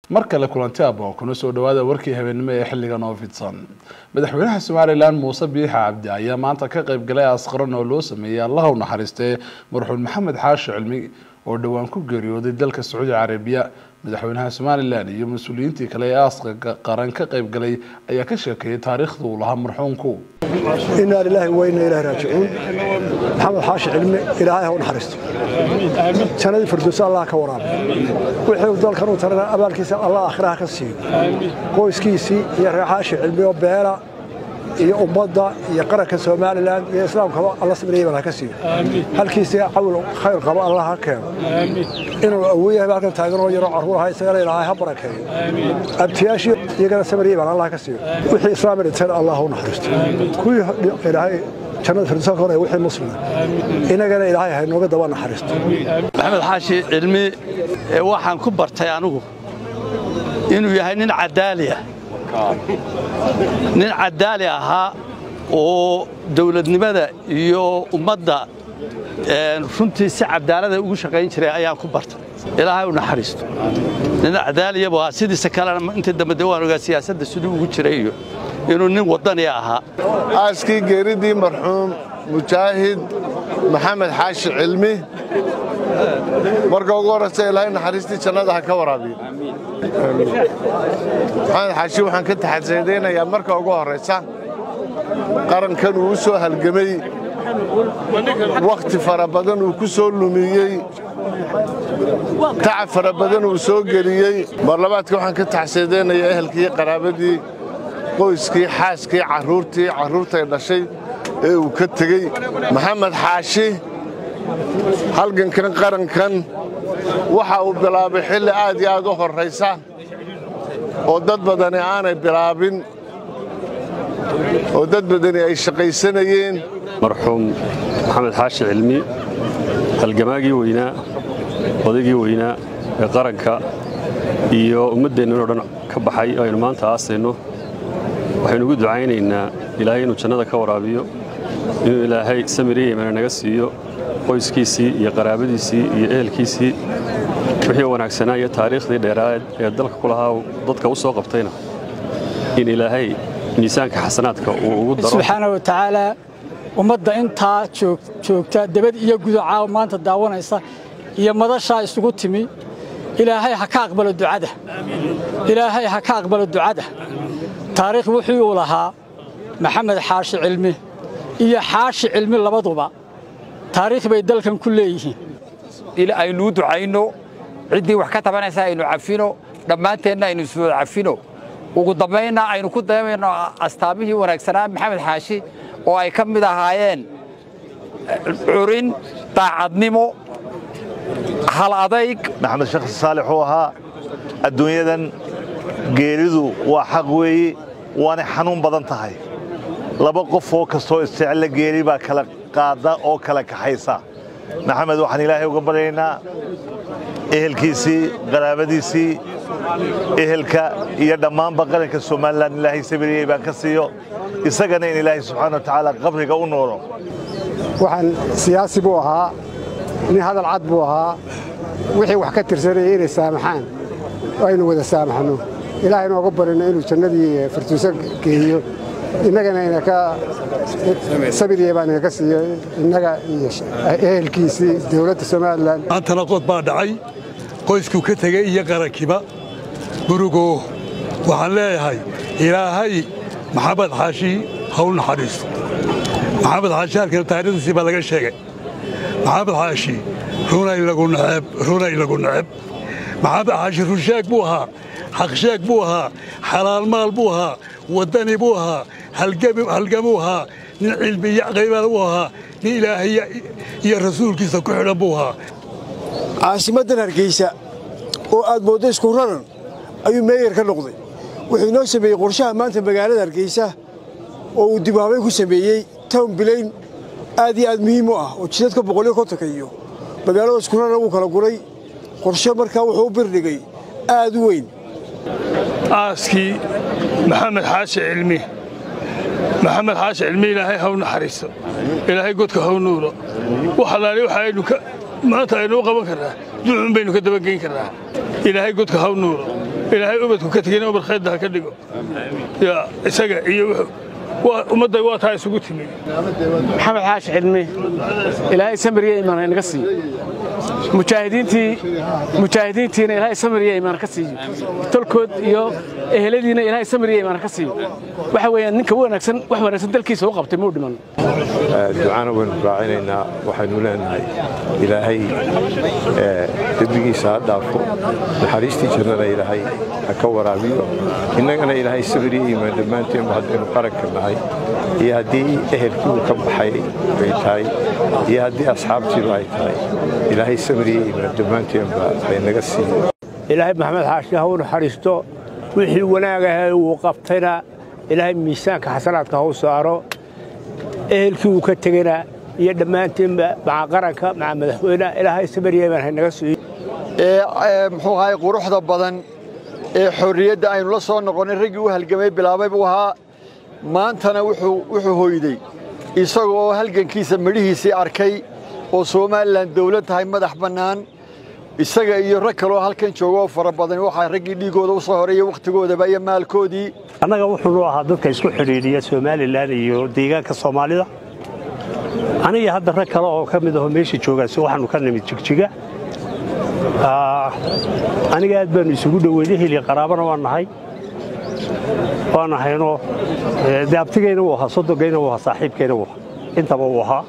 mar kale kulanti abo kuna soo dhawaada warkii habeenimo ee xilligan oo fidsan madaxweynaha somalilan muuse biixa cabdi ayaa maanta ka qayb galay asqaran oo loo sameeyey allaha u naxariistee marxuum maxamed xaashi cilmi oo dhowaan ku geeriyooday dalka sacuudi carabiya madaxweynaha somalilan iyo mas-uuliyiintii kale ee aaska qaran ka qayb galay ayaa ka sheekeeyay taariikhda uu lahaa marxuumku inaa lilaahi wa inaa ilaahi raajicuun maxamed xaashi cilmi ilaahay ha u naxariisto jannadii firdowsa allah ka waraaba wixii uu dalkan u tarana abaalkiisa allah aakhiraha ka siiyo qoyskiisii iyo reer xaashi cilmi oo beela iyo ummadda iyo qaranka somalilan iyo islaamkaba alla sabriyay baa ka siiyo halkiisii cawl khayr qaba allah ha keeno inuu awooyahay halkan taagan oo yaroo carruur ahaa isagana ilaahay ha barakeeyo abtiyaashii iyagana sabriyay baan allah ka siiyo wixii islaam dhinteen allah u naxariisto kuwii ilaahay jannada firdowsa ka horaya wixii muslima inagana ilaahay ha inooga daba naxariisto maxamed xaashi cilmi waxaan ku bartay anigu inuu yahay nin cadaali ah nin cadaali ahaa oo dawladnimada iyo ummadda runtii si cadaalada ugu shaqayn jiray ayaan ku bartay ilaahay u naxariisto nin cadaaliyabu ahaa sidiisa kalena inta dambe de waan ogaa siyaasadda siduu ugu jiray iyo inuu nin waddani ahaa aaskii geeridii marxuum mujaahid maxamed xaashi cilmi marka ugu horraysa ilaahay naxariistii jannada ha ka waraabiyo maxamed xaashi waxaan ka taxadsaydaynayaa marka ugu horraysa qarankan uu u soo halgemay wakhti fara badan uu ku soo lumiyey tacab fara badan uu soo geliyey marlabaadka waxaan ka taxsaydaynayaa ehelkii qaraabadii qoyskii xaaskii carruurtii carruurtay dhashay ee uu ka tegey maxamed xaashi halgankan qarankan waxa uu bilaabay xilli aad iyo aad u horraysa oo dad badani aanay bilaabin oo dad badani ay shaqaysanayeen marxuum maxamed xaashi cilmi halgamaagii weynaa odaygii weynaa ee qaranka iyo ummaddeennan oo dhan ka baxay oo aynu maanta aasayno waxaynu ugu ducaynaynaa ilaahay inuu jannada ka waraabiyo inuu ilaahay samiriya imana naga siiyo qoyskiisii iyo qaraabadiisii iyo ehelkiisii wixii wanaagsanaa iyo taariikhdii dheeraadeed ee dalka ku lahaa dadka u soo qabtayna in ilaahay miisaanka xasanaadka uu ugu daro subxaana wa tacaalaa ummadda intaa joogta debad iyo guducaa maanta daawanaysa iyo madashaa isugu timi ilaahay ha ka aqbalo ducada ilaahay ha ka aqbalo ducada taariikh wuxuu uu lahaa maxamed xaashi cilmi iyo xaashi cilmi labaduba taariikh bay dalkan ku leeyihiin aynuu ducayno ciddii wax ka tabanaysa aynu cafino dhammaanteenna aynu iswada cafino ugu dambaynna aynu ku dayamayno astaamihii wanaagsanaa maxamed xaashi oo ay ka mid ahaayeen curin daacadnimo hal adayg maxamed sheekh saalix uu ahaa adduunyadan geeridu waa xaq weeye waanay xanuun badan tahay laba qof oo kastoo isjecella geeri baa kala qaada oo kala kaxaysa maxamed waxaan ilaahay uga baryaynaa ehelkiisii qaraabadiisii ehelka iyo dhammaanba qaranka somalilan ilaahay sabiriyey baan ka siiyo isagana in ilaahay subxaana wa tacaala qabriga u noolo waxaan siyaasi buu ahaa nin hadal cad buu ahaa wixii wax ka tirsanaya inay saamaxaan aynu wada saamaxno ilaahay nooga barino inuu jannadii firtuuso geeyo innagana ina ka sabiriya baan inaga siiyo innaga iyo ehelkiisii dowladda somalilan maantana qod baa dhacay qoyskuu ka tegey iyo qarankiba gurugo waxaan leeyahay ilaahay maxamed xaashi ha u naxariisto maxamed xaashi halkan taariikhdiisii baa laga sheegay maxamed xaashi runay lagu neceb runay lagu neceb maxamed xaashi runshaag buu ahaa xaqshaag buu ahaa xalaal maal buu ahaa waddani buu ahaa halgamuu ahaa nin cilmi iyo qaybal buu ahaa nin ilaahay iyo rasuulkiisa ku xidhan buu ahaa caasimaddan hargeysa oo aad mooddo isku raran ayuu meeyar ka noqday wuxuu inoo sameeyey qorshaha maanta magaalada hargeysa oo uu dibhabayn ku sameeyey town bilayn aad iyo aad muhiim u ah oo jidadka boqolyo kontonka iyo magaalada isku raran wuu kala guray qorshe markaa wuxuu u birdhigay aad u weyn aaskii maxamed xaashi cilmi maxamed xaashi cilmi ilaahay haw naxariisto ilaahay godka haw nuuro wax allaali waxa aynu maanta aynu u qaban karnaa ducun baynu ka dabageyn karnaa ilaahay godka haw nuuro ilaahay ubadku ka tegina ubad khaydda ha ka dhigo ya isaga iyo ummadday waa taa isugu timi maxamed xaashi cilmi ilaahay samiriya imaan inaga siiyo mujaahidiintii mujaahidiintiina ilaahay samiriya imaan ka siiyo tolkood iyo eheladiina ilaahay samiriya imaan ka siiyo waxa weeyaan ninka wanaagsan wax wanaagsan dalkiisa u qabtay muu dhiman ducana waynu raacinaynaa waxaynu leenahay ilaahay dembigiisa ha dhaafo naxariistii jannada ilaahay ha ka waraabiyo innagana ilaahay sabiriya imaan dhammaanteenba haddaynu qaranka nahay iyo haddii ehelkii uu ka baxay ay tahay iyo haddii asxaabtiiba ay tahay ilaahay samiriya imaan dhammaanteenba haynaga siiyo ilaahay maxamed xaashi ha u naxariisto wixii wanaagaha uu qabtayna ilaahay miisaanka xasanaadka ha u saaro ehelkii uu ka tegana iyo dhammaanteenba maca qaranka maca madaxweyneha ilaahay samiriya imaan haynaga siiyo muxuu ahay quruxda badan ee xorriyadda aynu la soo noqonnay raggii u halgamay bilaabay buu ahaa maantana wuxuu hoyday isaga oo halgankiisa midhihiisii arkay oo somalilan dawlad tahay madax bannaan isaga iyo rag kaloo halkan jooga oo fara badan waxaa raggii dhiiggooda u soo horeeya wakhtigoodaba iyo maalkoodii annaga wuxuunu ahaa dadka isku xidhiidhiya somalilan iyo deegaanka soomaalida aniga hadda rag kale oo ka mid aho meesha joogaasi waxaanu ka nimid jigjiga aniga aad baanu isugu dhoweynay heliya qaraabana waan nahay waan nahayno dee abtigayna wuu ahaa sodogayna wuu ahaa saaxiibkayna wuu ahaa intaba wuu ahaa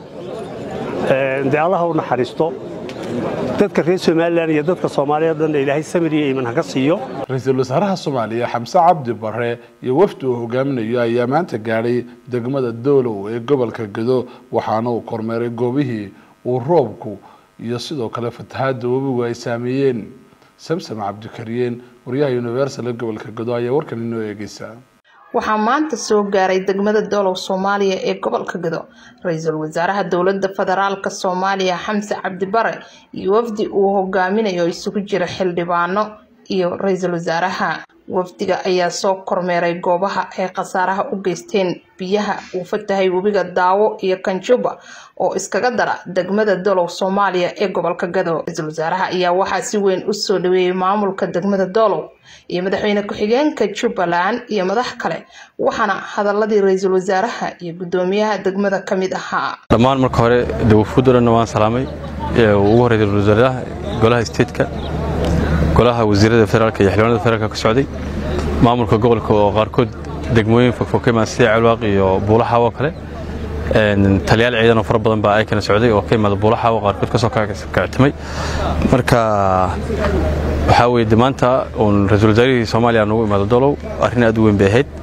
dee allaha u naxariisto dadka reer somalilan iyo dadka soomaaliya o dhan ilaahay samir iyo iiman haka siiyo ra-iisul wasaaraha soomaaliya xamse cabdi bare iyo wafdi uu hogaaminayo ayaa maanta gaadhay degmada doolow ee gobolka gedo waxaana uu kormeeray goobihii uu roobku iyo sidoo kale fatahaadda webigu ay saameeyeen samsam cabdikariyeen waryaha universal ee gobolka gedo ayaa warkan inoo eegeysa waxaa maanta soo gaaray degmada doolow soomaaliya ee gobolka gedo ra-iisul wasaaraha dowladda federaalka soomaaliya xamse cabdi bare iyo wafdi uu hogaaminayo isugu jira xildhibaano iyo ra-iisul wasaaraha wafdiga ayaa soo kormeeray goobaha ay khasaaraha u geysteen biyaha uu fatahay webiga daawo iyo kanjuba oo iskaga dara degmada doolow soomaaliya ee gobolka gado ra-iisul wasaaraha ayaa waxaa si weyn u soo dhaweeyey maamulka degmada doolow iyo madaxweyne ku-xigeenka jubbaland iyo madax kale waxaana hadaladii ra-iisul wasaaraha iyo guddoomiyaha degmada ka mid ahaa dhammaan marka hore dawafuud o dhanna waan salaamay ugu horreeyay ra-isul wasaaraha golaha stateka golaha wasiirada federaalka iyo xildhibaanada federaalka ka socday maamulka gobolka oo qaarkood degmooyin fogfog ka imaada sida celwaaq iyo buulaxaw oo kale taliyaal ciidan oo fara badan baa ay kana socday oo ka imaada buulaxaw qaarkood kasoo kactimay marka waxaa weye de maanta uun ra-iisul wasaarihii soomaaliya noogu imaado dolow arrin aad u weyn bay ahayd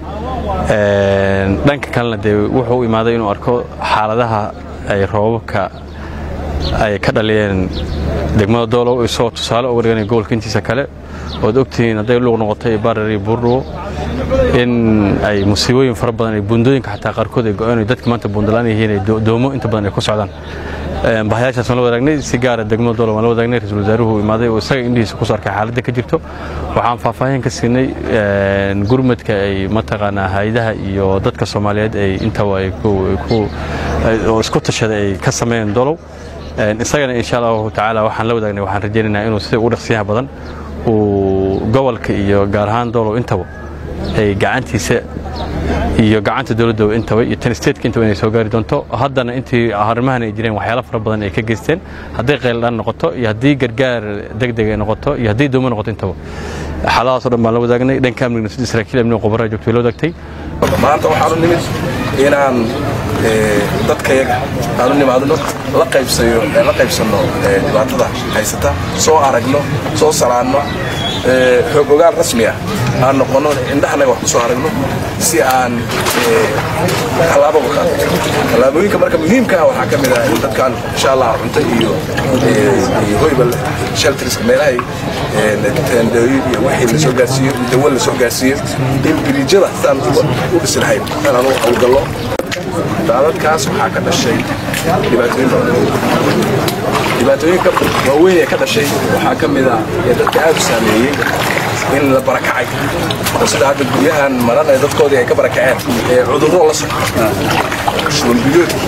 dhanka kalena dee wuxuu u imaaday inuu arko xaaladaha ay roobabka ay ka dhaliyeen degmada doolow isagoo tusaale uga dhiganaya gobolka intiisa kale ood ogtihiin hadday luuq noqotay barar iyo buurdhuwo in ay musiibooyin fara badan ay buundooyinka xataa qaarkood ay go-een dadka maanta buundalaan yihiin ay doomo inta badan ay ku socdaan bahayaashaas waan la wadaagnay si gaara degmada doolow waan la wadaagnay ra-iisul wasaaruhu imaaday oo isaga indhihiisa kusoo arkay xaaladda ka jirto waxaan faahfaahin ka siinay gurmadka ay mataqaanaa hayadaha iyo dadka soomaaliyeed ay intaba ay oo isku tashaday ay ka sameeyeen doolow isagana insha allahu tacaala waxaan la wadaagnay waxaan rajaynaynaa inuu sida ugu dhaqsiyaha badan uu gobolka iyo gaar ahaan doolow intaba ay gacantiisa iyo gacanta dowladda intaba iyo tan stateka intaba inay soo gaari doonto haddana intii arrimahan ay jireen waxyaalo fara badan ay ka geysteen hadday qayldhaan noqoto iyo haddii gargaar degdeg ay noqoto iyo haddii doomo noqoto intaba xaaladahaas o dhan baan la wadaagnay dhanka amniga sida saraakiil amniga qobarraa joogto way la wadaagtay maanta waxaanu nimid inaan dadkayaga aanu nimaadno la qaybsayo la qaybsanno dhibaatada haysata soo aragno soo salaanno xoog ogaal rasmi ah aan noqonno indhahanaga wax ku soo aragno si aan tallaabo uga qaadno tallaabooyinka marka muhiimka ah waxaa ka mid ah in dadkaan insha allah cunto iyo hoyba shelterska meelahay teendooyin iyo wixii la soo gaarsiiyo dawo la soo gaarsiiyo in biriijyada sidaan u dhisi lahayn inaan u hawlgallo daadadkaas waxaa ka dhashay dhibaatooyin badan dhibaatooyinka waaweyn ee ka dhashay waxaa ka mid ah ee dadka aad u saameeyey in la barakacay oo sida hadda guryahan maran ee dadkoodii ay ka barakaceen ee cudurro la socdo shuulbiyood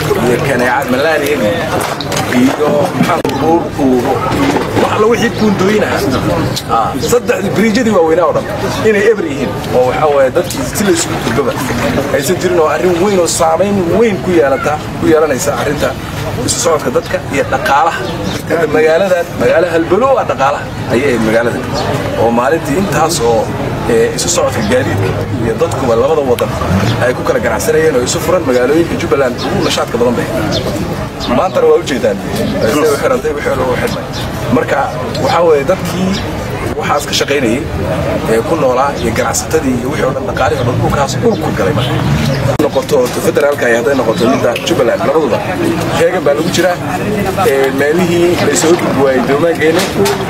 iyo kaneecad malaariyadii iyo maxaabuurkuubo wax alla wixii buundooyinaha saddexdii biriijyadii waaweynaa oo dhan inay eber yihiin oo waxaa waaye dadkii si la isugu gudbaba aysan jirin oo arrin weyn oo saamayn weyn ku yeelata ku yeelanaysa arrinta isu socodka dadka iyo dhaqaalaha hadda magaaladan magaalo halbalo ah dhaqaalaha ayay ahayd magaalada oo maalintii intaas oo isu socodka gaadiidka iyo dadkuba labada wadan ay ku kala ganacsanayeen oo isu furan magaalooyinka jubbaland ugu nashaadka badan bay maantana waa ujeedaan siday u xirantay wixii loogu xidhnay marka waxaa weeye dadkii waxaas ka shaqaynayay ee ku noolaa iyo ganacsatadii iyo wixii oo dhan dhaqaalihii oo dhan dhulkaas dhulku galay marka noqoto federaalka iyo hadday noqoto midda jubbaland labaduba heegan baa lagu jiraa meelihii laysoo gudbi waayey doomaankeena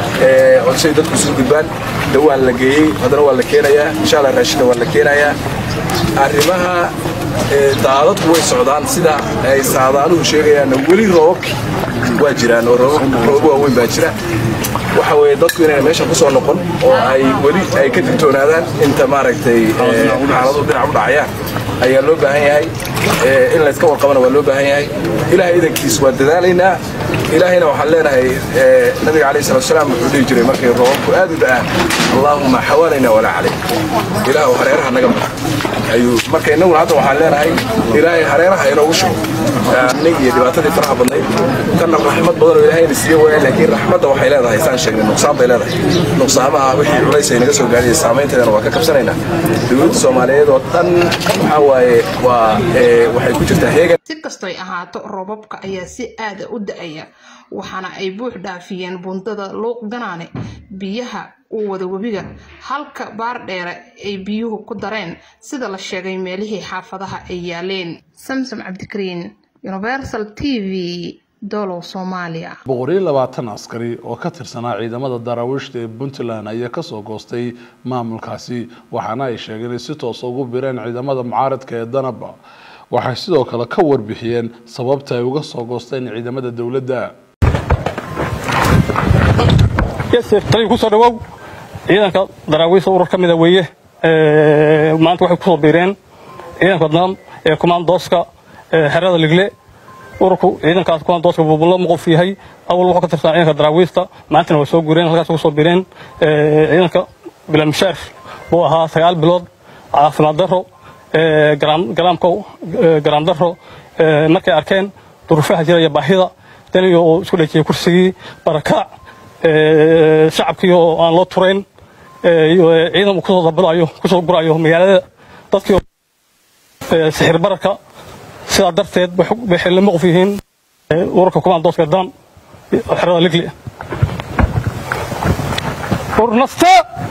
say dadku isugu gudbaan dawaan la geeyey haddana waa la keenayaa insha allah raashina waa la keenayaa arrimaha daadadku way socdaan sida ay saadaaluhu sheegayaanna weli roobabki waa jiraan oo roobo waaweyn baa jira waxa weeye dadku inayna meesha ku soo noqon oo ay weli ay ka digtoonaadaan inta maaragtay xaaladu dhinac u dhacayaan ayaa loo baahan yahay in layska warqabana waa loo baahan yahay ilaahay idankiis waa dadaalaynaa ilaahayna waxaan leenahay nabiga calayhi salatu wasalaam wuxuu dhihi jiray markay roobabku aad u da'aan allaahuma xawaalayna walaa calayk ilaahu hareeraha naga mar ayuu marka innaguna hadda waxaan leenahay ilaahay hareeraha inoogu shugo nig iyo dhibaatadii faraha badnayd tanna raxmad badan oo ilaahayna siiye waaya laakiin raxmadda waxay leedahay saan sheegnay nuqsaan bay leedahay nuqsaamaha wixii culays ay naga soo gaadhiya saamaynteedana waa ka kabsanaynaa dowladda soomaaliyeed oo dhan waxaa waaye waa waxay ku jirtaa heegan si kastoy ahaato roobabka ayaa si aada u da-aya waxaana ay buux dhaafiyeen bundada luuq ganaane biyaha uu wada webiga halka baardheere ay biyuhu ku dareen sida la sheegay meelihii xaafadaha ay yaaleen samsom cabdikariin universal t v dolow soomaaliya boqoriyo labaatan askari oo ka tirsanaa ciidamada daraawiishta ee puntland ayaa kasoo goostay maamulkaasi waxaana ay sheegeen inay si toosa ugu bireen ciidamada mucaaradka ee danaba waxay sidoo kale ka warbixiyeen sababta ay uga soo goosteen ciidamada dowladda taliya kusoo dhawow ciidanka daraawiista urur ka mida weeye maanta waxay kusoo biireen ciidanka dam ee kumaandooska xerada ligle ururku ciidankaas kumaandooska buubulo muqof yahay awal wuxuu ka tirsanaa ciidanka daraawiista maantana way soo guureen halkaas kusoo biireen ciidanka bilamishaar buu ahaa sagaal bilood caafimaad daro garaamka garaam daro markay arkeen duruufaha jira iyo baahida daniyo uu isku dhejiyey kursigii barakaac shacabkii oo aan loo turayn ciidan uu kusoo dabalayo kusoo gurayo magaalada dadkii sixir bararka sidaa darteed bay xilli maqof yihiin ururka kumaandooska dan xerada ligli urnaste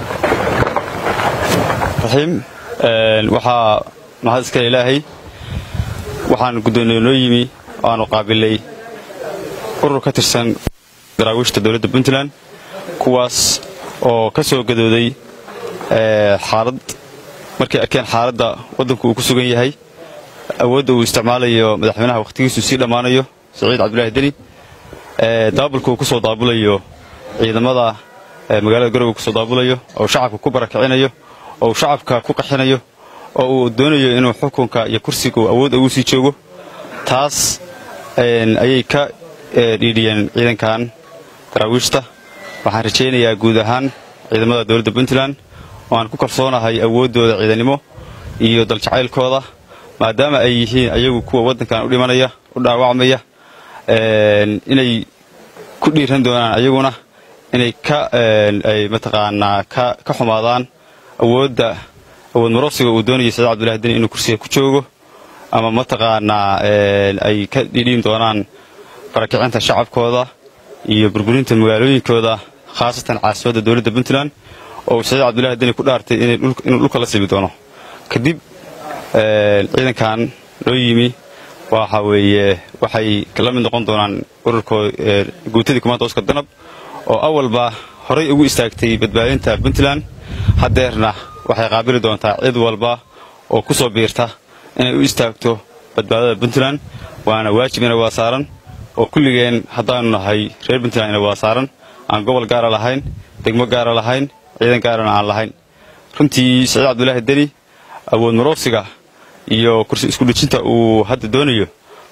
raxiim waxaa mahad iska ilaahay waxaan guddooniyey noo yimi aanu qaabilay urur ka tirsan daraawiishta dowladda puntland kuwaas oo ka soo gadooday xaalad markay arkeen xaaladda waddanku uu ku sugan yahay awoodda uu isticmaalayo madaxweynaha wakhtigiisu sii dhammaanayo siciid cabdulaahi deni daabulka uu ku soo daabulayo ciidamada magaalada garowe kusoo daabulayo oo shacabka ku barakicinayo oo uu shacabka ku qaxinayo oo uu doonayo inuu xukunka iyo kursiga uu awood ugu sii joogo taas ayay ka dhiidhiyeen ciidankan daraawiishta waxaan rajaynayaa guud ahaan ciidamada dowladda puntland oo aan ku kalsoonahay awooddooda ciidannimo iyo daljacaylkooda maadaama ay yihiin ayagu kuwa waddankan u dhimanaya u dhaawacmaya inay ku dhiiran doonaan ayaguna inay ka ay mataqaanaa ka ka xumaadaan awoodda awood marosiga uu doonayay saciid cabdullahi deni inuu kursiga ku joogo ama mataqaanaa ay ka dhiidhiin doonaan barakicinta shacabkooda iyo burburinta magaalooyinkooda khaasatan caasimadda dowladda puntland oo saciid cabdullahi deni ku dhaartay inuu dhulka la sibi doono kadib ciidankan loo yimi waxa weeye waxay la mid noqon doonaan ururkoo guutadii kumaandooska danab oo awalba horay ugu istaagtay badbaadinta puntland haddeerna waxay qaabili doontaa cid walba oo ku soo biirta inay u istaagto badbaadada puntland waana waajib ina waa saaran oo kulligeen haddaannu nahay reer puntland ina waa saaran aan gobol gaara lahayn degmo gaara lahayn ciidan gaarana aan lahayn runtii saciid cabdulaahi deni awood maroosiga iyo kursi iskudhejinta uu hadda doonayo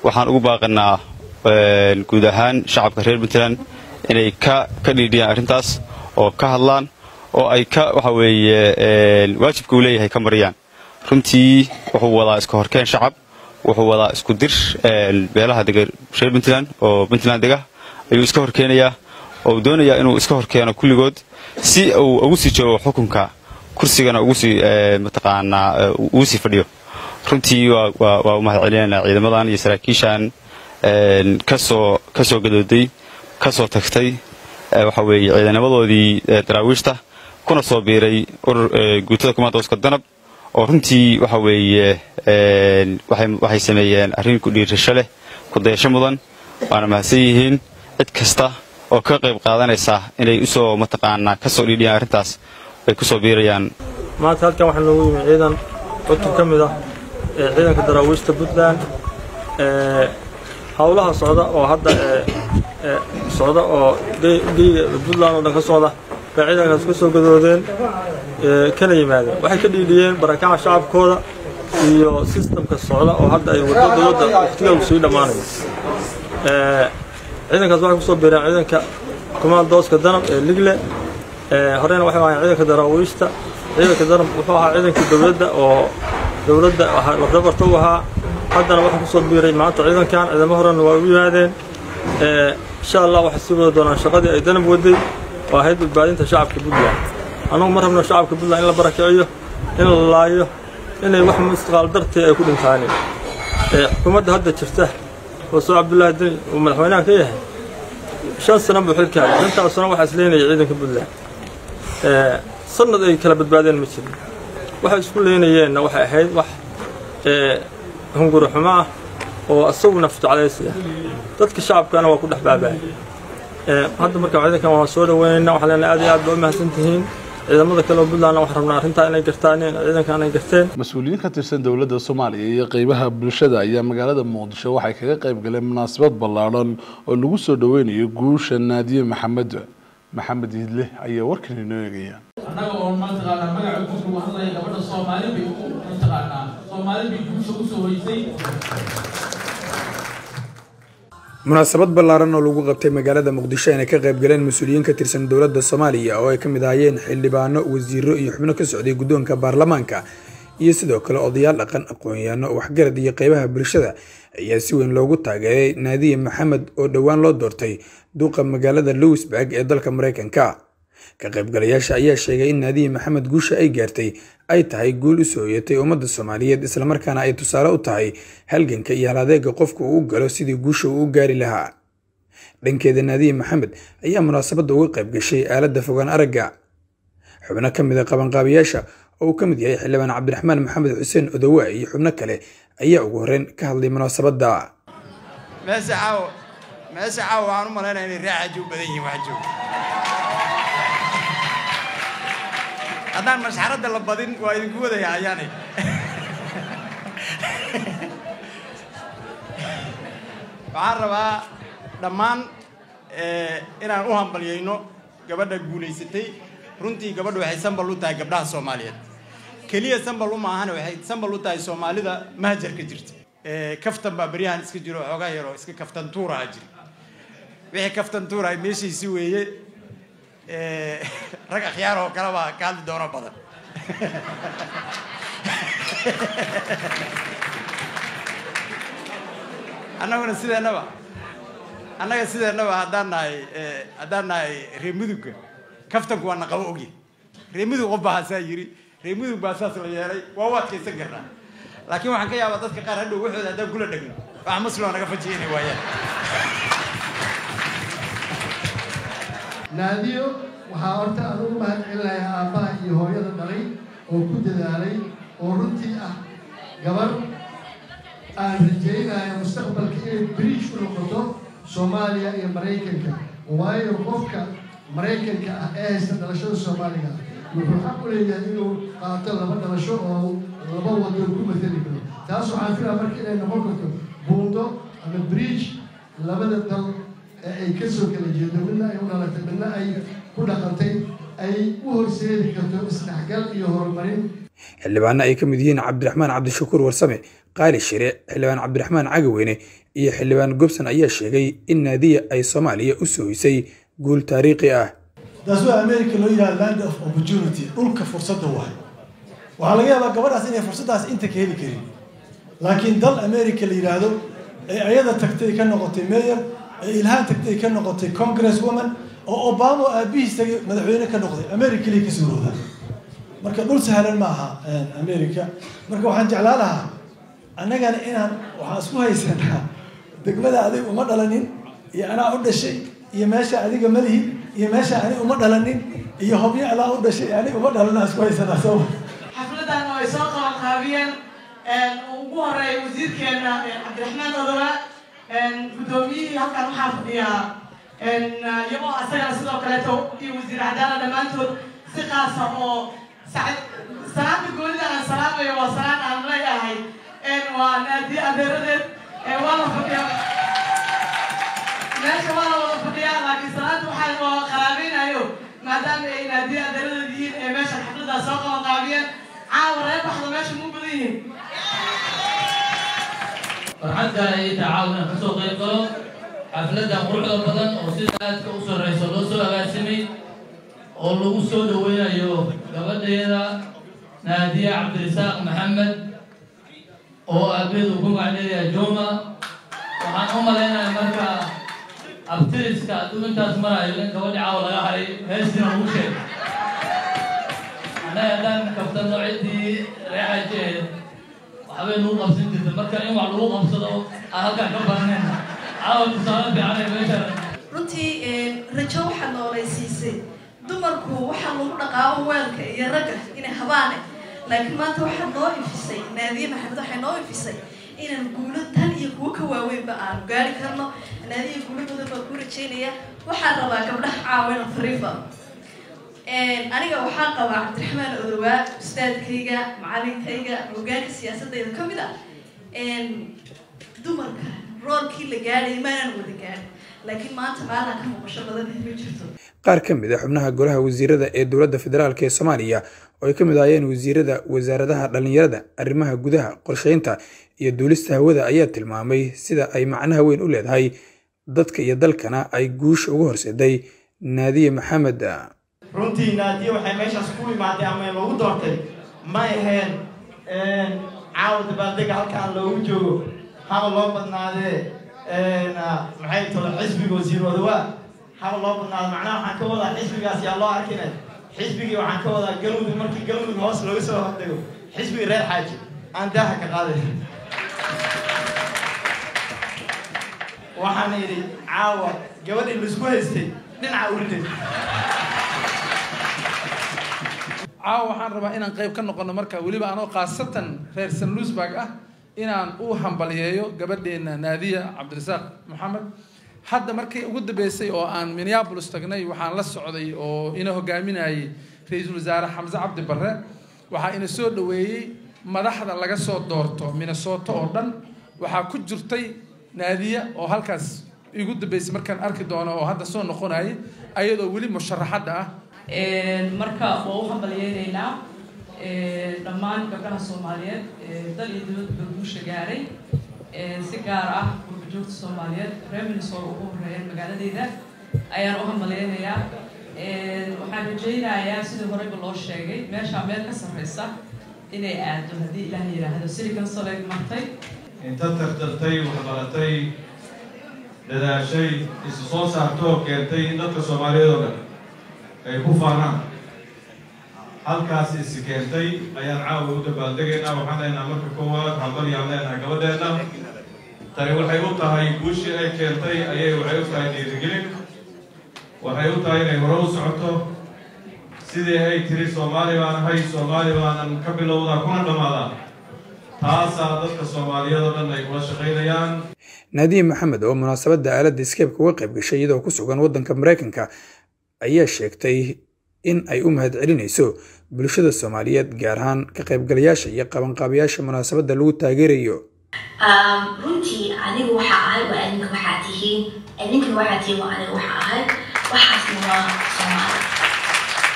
waxaan ugu baaqanaa guud ahaan shacabka reer puntland inay ka ka dhiidhiyaan arrintaas oo ka hadlaan oo ay ka waxa weeye waajibka uu leeyahay ka mariyaan runtii wuxuu wadaa iska horkeen shacab wuxuu wadaa isku dir beelaha dega reer puntland oo puntland dega ayuu iska horkeenayaa oo doonayaa inuu iska horkeeno kulligood si uu ugu sii joogo xukunka kursigana ugu sii mataqaanaa ugu sii fadhiyo runtii waa u mahad celinaynaa ciidamadan iyo saraakiishan kasoo ka soo gadooday ka soo tagtay waxa weeye ciidanimadoodii daraawiishta kuna soo biiray urur guutada kumaandooska danab oo runtii waxa weeye waxay sameeyeen arrin ku dhiirasho leh ku dayasho mudan waana mahadsan yihiin cid kasta oo ka qayb qaadanaysa inay usoo mataqaanaa ka soo dhiidhiyaan arrintaas ay ku soo biirayaan maanta halkan waxaa noogu yimi ciidan cutub ka mid ah ee ciidanka daraawiishta puntland howlaha socda oo hadda socda oo geyga puntland oo dhan ka socda bay ciidankaas ka soo gadoodeen kana yimaadeen waxay ka dhiidhiyeen barakaca shacabkooda iyo sistamka socda oo hadda ay waddo dowladda waqtigeedu sii dhammaanayo ciidankaas waxay kusoo biireen ciidanka kumaandooska danab ee ligle horeyna waxay ahaayeen ciidanka daraawiishta ciidanka danab wuxuu ahaa ciidankii dowladda oo dowladda lafdabarta u ahaa haddana waxaa kusoo biiray maanta ciidankan ciidamo horena waa u yimaadeen insha allah waxay sii wada doonaan shaqadii ay danab waday oo ahayd badbaadinta shacabka puntland annagu ma rabno shacabka puntland in la barakiciyo in la laayo inay wax mustaqaal dartii ay ku dhintaaneen xukuumadda hadda jirta oo soo cabdullaahi deni uu madaxweynaha ka yahay shan sano buu xilka hayay shantaas sano waxaa isleynayay ciidanka puntland sanad ay kala badbaadeen ma jirin waxay isku leynayeenna waxay ahayd wax hunguri xumo ah oo isagu nafjeclaysi ah dadka shacabkana waa ku dhex baaba'ay hadda marka ciidankan waan soo dhaweynaynaa waxaan leenahay aad iyo aad baa u mahadsan tihiin ciidamada kale oo puntlandna waxaan rabnaa arrintaa inay gartaan ciidankan ay garteen mas-uuliyiin ka tirsan dowladda soomaaliya iyo qeybaha bulshada ayaa magaalada muqdisho waxay kaga qayb galeen munaasabad ballaadhan oo lagu soo dhaweynayo guusha naadiye maxamed maxamed idle ayaa warkan inoo eegaya annaga oo mataqaanaa magaca guud lagu hadlaya gabadha soomaali bay mataqaanaa soomaali bay guusha usoo hoysay munaasabad ballaaran oo lagu qabtay magaalada muqdisho ayna ka qayb galeen mas-uuliyiin ka tirsan dowladda soomaaliya oo ay ka mid ahaayeen xildhibaano wasiiro iyo xubno ka socday guddoonka baarlamaanka iyo sidoo kale odayaal dhaqan aqoon-yaano waxgarad iyo qeybaha bulshada ayaa si weyn loogu taageeray naadiye maxamed oo dhowaan loo doortay duuqa magaalada lowisburg ee dalka mareykanka ka qaybgalayaasha ayaa sheegay in naadiye maxamed guusha ay gaartay ay tahay guul u soo hoyatay ummadda soomaaliyeed islamarkaana ay tusaale u tahay halganka iyo haladeega qofka uu u galo sidii guusha uu u gaari lahaa dhankeeda naadiye maxamed ayaa munaasabadda uga qayb gashay aaladda fogaan aragga xubno ka mid a qabanqaabiyaasha oo uu ka mid yahay xildhibaan cabdiraxmaan maxamed xuseen odowa iyo xubno kale ayaa ugu horreyn ka hadlay munaasabadda meesha caawa meesha caawa waxaan u malaynaya inay raaxaji u badan yihiin wax joog haddaan mashxaradda la badin waa idinku wadaya ayaanay waxaan rabaa dhammaan inaan u hambalyayno gabadha guulaysatay runtii gabadhu waxay sambal u tahay gabdhaha soomaaliyeed keliya sambal u maahane waxay sambal u tahay soomaalida mahajarka jirta kaftan baa beryahan iska jiro xoogaa yaroo iska kaftan tuuraha jira wixii kaftan tuurahay meeshiisi weeye rag akhyaar oo kale baa ka hadli doono badan annaguna sideennaba annaga sideennaba haddaan nahay haddaan nahay reer mudugga kaftanku waa naqabo ogyi reer mudug qof baa haasaa yiri reer mudug baa saas la yeelay waa u adkaysan karnaa laakiin waxaan ka yaabaa dadka qaar hadhow waxooda haddaan kula dhegno wax muslima naga fajiya inay waayaan naadiyo waxaa horta anugu mahad celinayaa aabbaha iyo hooyada dhalay oo ku dadaalay oo runtii ah gabar aan rajaynayo mustaqbalka inay biriish u noqoto soomaaliya iyo maraykanka waayo qofka maraykanka ah ee haysta dhalashada soomaaliga wuxuu xaq u leeyahay inuu qaato laba dhalasho oo laba wado ku matali karo taas waxaan filaa marka inay noqon karto buundo ama bridge labada dal ee ay ka soo kala jeedo midna ay u dhalatay midna ay ku dhaqantay ay u horseedi karto isdhexgal iyo horumarin xildhibaano ay ka mid yihiin cabdiraxmaan cabdishakuur warsame qaali shire xildhibaan cabdiraxmaan cagaweyne iyo xildhibaan gobson ayaa sheegay in naadiya ay soomaaliya u soohisay guul taariikhi ah taas waa america loo yidhahda land of opportunity dhulka fursadda waay waxaa laga yaabaa gabadhaas inay fursaddaas inta ka heli karin laakiin dal america la yidhaahdo ee ayada tagtay ka noqotay mayor ee ilhaan tagtay ka noqotay congress woman oo obama aabihiis tagay madaxweyne ka noqday america liy ka suurooda marka dhul sahlan ma aha america marka waxaan jeclaan lahaa annagana inaan waxaan isku haysanaa degmada adig uma dhalanin iyo anaa u dhashay iyo meesha adiga malihid iyo meesha ani uma dhalanin iyo hobyo alaa u dhashay ani uma dhalanaa isku haysanaa soo xafladan oo ay soo qaban qaabiyeen ugu horeeya wasiirkeena cabdiraxmaan odowa guddoomiyihii halkan waxaa fadhiyaa iyagoo asagana sidoo kaleeto iyo wasiir cadaala dhammaantood si qaasa oo salaanta goonida aan salaamayo waa salaan aan leeyahay waa naadiye adeeradeed waa la fadhiyaa meesha waa la wada fadhiyaa laakiin salaanta waxaa waa qaraabeynayo maadaama ay naadiye adeeradeed yihiin ee meesha xafladaa soo qaban qaabiyeen caawa reer baxda meesha mu badan yihiin farxadda ay tacaawunan kasoo qayb galo xafladda quruxda badan oo sida aadka u sarreyso loo soo agaasimay oo lagu soo dhaweynayo gabadheeda naadiya cabdirisaaq maxamed oo aabeed uu ku magacdheedayaa joma waxaan u malaynaya marka abtiriska hadduu intaas marayo in gabadhi caawa laga haray heestina lagu sheegay annaga haddaan kabtano ciddii reexajeed waxbay lagu qabsan jirta marka in wax lagu qabsado aan halkaan ka barnayn caawa tusaale fiicanay meesha runtii rajo waxaa noolaysiisay dumarku waxaa lagu dhaqaabo weelka iyo ragga inay habaane laakiin maanta waxaa noo ifisay naadiye maxamed waxay noo ifisay inaan guulo tan iyo kuwo ka waaweynba aanu gaari karno naadiye guulo badan baa ku rajeynaya waxaan rabaa gabdhaha caawina fariifa aniga waxaan qabaa cabdiraxmaan odowaa ustaadkayga macalinkayga hogaanka siyaasadayda ka mid ah dumarka roolkii la gaadhay maanaan wada gaadhin laakiin maanta maalaan ka muuqasho badan ma jirto qaar ka mid a xubnaha golaha wasiirada ee dowladda federaalk ee soomaaliya oo ay ka mid ahaayeen wasiirada wasaaradaha dhallinyarada arrimaha gudaha qorsheynta iyo duulista hawada ayaa tilmaamay sida ay macnaha weyn u leedahay dadka iyo dalkana ay guusha uga horseeday naadiye maxamed runtii naadiye waxay meeshaas ku imaatay ama loogu doortay may ahayn caawa dabaaldega halkaan loogu joogo haba loo badnaadee maxay tolo xisbiga wasiir odawaa haba loo badnaado macnaha waxaan ka wadaa xisbigaas yaa loo arkina xisbigii waxaan ka wadaa galmudug markii galmudug hoos looga soo hordego xisbigii reer xaaji aan daaha ka qaaday waxaan idhi caawa gabadhii laisku haystay dhinaca uritay caawa waxaan rabaa inaan qayb ka noqono marka weliba anoo khaasatan reer san luisburg ah inaan u hambaliyeeyo gabadheena naadiya cabdirasaaq maxamed hadda markii ugu dambeysay oo aan minneapolis tagnay waxaan la socday oo ina hogaaminayay ra-iisul wasaare xamse cabdi barre waxaa ina soo dhoweeyey madaxda laga soo doorto minnesota oo dhan waxaa ku jirtay naadiya oo halkaas igu dambeysay markaan arki doono oo hadda soo noqonayay ayadoo weli musharaxadda ah marka waa u hambalyeynaynaa dhammaan gabdhaha soomaaliyeed dal iyo dibadba guusha gaaray si gaar ah gurbajoogta soomaaliyeed reer minnesota ugu horeeyeen magaaladeeda ayaan u hambalyeynayaa waxaan rajaynayaa sidii horeyba loo sheegay meeshaa meel ka sarreysa inay aado haddii ilaah yidhaahdo silicon soleg martay inta tartartay waxbaratay dadaashay isu soo saartoo keentay in dadka soomaaliyeed oo dhan ay ku faanaan halkaas isi keentay ayaan caawa u dabaaldegaynaa waxaan leenaha marka koowaad hambalyaan leenaha gabadheenna tani waxay u tahay guushii ay keentay ayay waxay u tahay dhiirigelin waxay u tahay inay hore u socoto sidii ay tiri soomaali baan ahay soomaali baanan ka bilowdaa kuna dhammaadaa taasaa dadka soomaaliyeed oo dhan ay kula shaqaynayaan naadiye maxamed oo munaasabadda aaladda iskeebka uga qayb gashay iyadoo ku sugan waddanka maraykanka ayaa sheegtay in ay u mahadcelinayso bulshada soomaaliyeed gaar ahaan ka qaybgalayaasha iyo qabanqaabayaasha munaasabadda lagu taageerayo runtii anigu waxa ahay waa idinka waxaa tihiin idinkana waxaa tihiin waa aniga waxa ahay waxaasna waa soomaali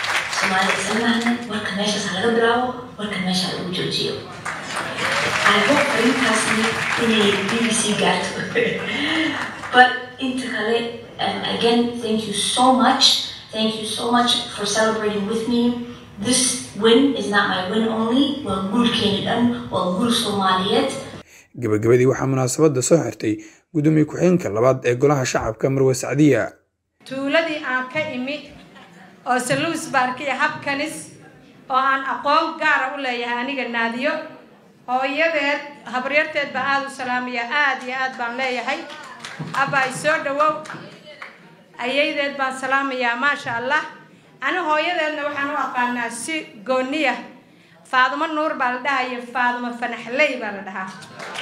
soomaalida islamahna warka meeshaas ha laga bilaabo warka meesha ha lagu joojiyo I hope arrintaasni inay BBC gaarto but inta kale um, again thank you so much thank you so much for celebrating with me this win is not my win only waa guulkeeni dhan waa guul soomaaliyeed gabagabadii waxaa munaasabadda soo xirtay gudoomiye ku-xigeenka labaad ee golaha shacabka marwe sacdiya tuuladii aan ka imi oo saluus baarkiya habkanis oo aan aqoon gaara u leeyahay aniga naadiyo hooyadeed habaryarteed baan aada u salaamaya aada iyo aad baan leeyahay abbaay soo dhawow ayaydeed baan salaamayaa maasha allah ani hooyadeedna waxaan u aqaanaa si gooniya faadumo nuur baa la dhahaya faadumo fanaxley baa la dhahaa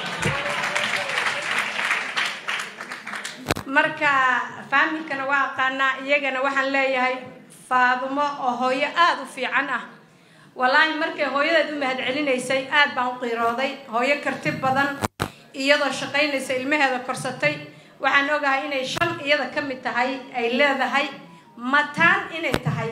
marka faamilkana waa aqaanaa iyagana waxaan leeyahay faadumo oo hooyo aada u fiican ah wallaahi markay hooyadeed u mahadcelinaysay aad baan u qiirooday hooyo karti badan iyadoo shaqaynaysa ilmaheeda korsatay waxaan ogahay inay shan iyada ka mid tahay ay leedahay mataan inay tahay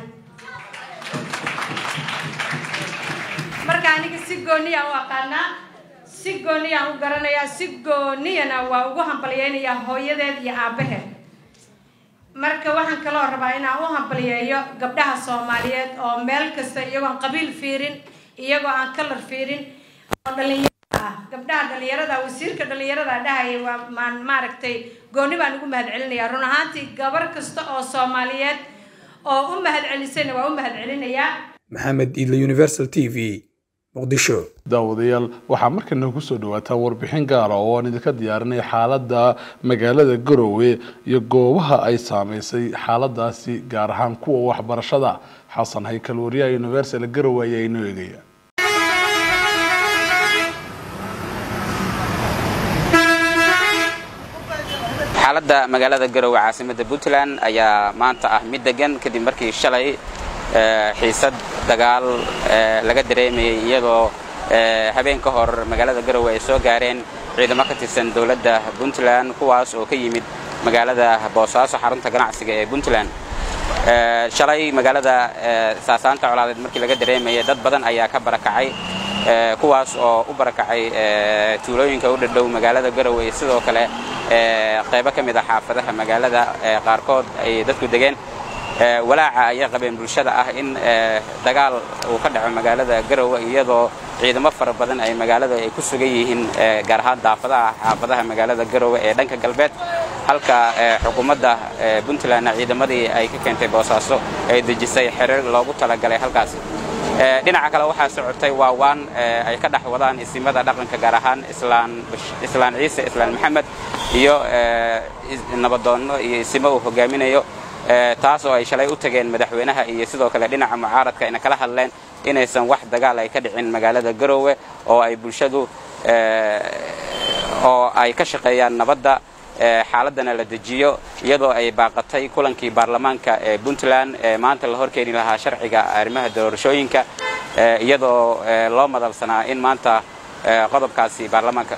marka aniga si gooniyaan u aqaanaa si gooniyaan u garanayaa si gooniyana waa ugu hambalyeynayaa hooyadeed iyo aabbaheed marka waxaan kaloo rabaa inaan u hambalyeeyo gabdhaha soomaaliyeed oo meel kasta iyagoon qabiil fiirin iyagoo aan kalar fiirin oo dhalinyarada ah gabdhaha dhalinyarada wasiirka dhalinyarada dhahaya waa maan maaragtay gooni baan ugu mahadcelinayaa run ahaantii gabar kasta oo soomaaliyeed oo u mahadcelisayna waa u mahadcelinayaa maxamed iidle universal t v muqdisho daawadayaal waxaa markana ku soo dhawaataan warbixin gaara oo aan idinka diyaarinay xaaladda magaalada garowe iyo goobaha ay saameysay xaaladaasi gaar ahaan kuwa waxbarashada xasan haykal wariyaha universal garowe ayaa inoo eegaya xaaladda magaalada garowe caasimada puntland ayaa maanta ah mid degan kadib markii shalay xiisad dagaal laga dareemayay iyadoo habeen ka hor magaalada garowe ay soo gaareen ciidamo ka tirsan dowladda puntland kuwaas oo ka yimid magaalada boosaaso xarunta ganacsiga ee puntland shalay magaalada saasaanta colaadeed markii laga dareemayay dad badan ayaa ka barakacay kuwaas oo u barakacay tuulooyinka u dhadhow magaalada garowe sidoo kale qaybo ka mid a xaafadaha magaalada qaarkood ay dadku degeen walaaca ayay qabeen bulshada ah in dagaal uu ka dhaco magaalada garowe iyadoo ciidamo fara badan ay magaalada ay ku sugan yihiin gaar ahaan daafadaha xaafadaha magaalada garowe ee dhanka galbeed halka xukuumadda puntlandna ciidamadii ay ka keentay boosaaso ay dejisay xerir loogu talagalay halkaasi dhinaca kale waxaa socotay waawaan ay ka dhex wadaan isimada dhaqanka gaar ahaan islaan ciise islaan maxamed iyo nabadoonno iyo isimo uu hogaaminayo taas oo ay shalay u tageen madaxweynaha iyo sidoo kale dhinaca mucaaradka ayna kala hadleen inaysan wax dagaal ay ka dhicin magaalada garowe oo ay bulshadu oo ay ka shaqeeyaan nabadda xaaladana la dejiyo iyadoo ay baaqatay kulankii baarlamaanka ee puntland ee maanta la horkeeni lahaa sharciga arrimaha doorashooyinka iyadoo loo madalsanaa in maanta qodobkaasi baarlamaanka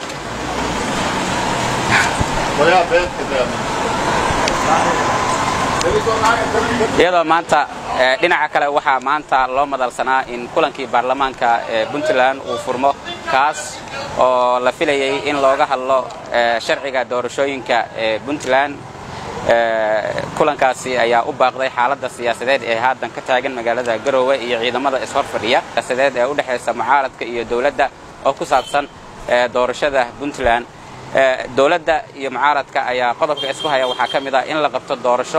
iyadoo maanta dhinaca kale waxaa maanta loo madalsanaa in kulankii baarlamaanka ee puntland uu furmo kaas oo la filayay in looga hadlo sharciga doorashooyinka ee puntland kulankaasi ayaa u baaqday xaaladda siyaasadeed ee haatan ka taagan magaalada garowe iyo ciidamada ishor fadhiya siyaasadeed ee u dhexaysa mucaaradka iyo dowladda oo ku saabsan doorashada puntland dowladda iyo mucaaradka ayaa qodobka isku haya waxaa ka mid ah in la qabto doorasho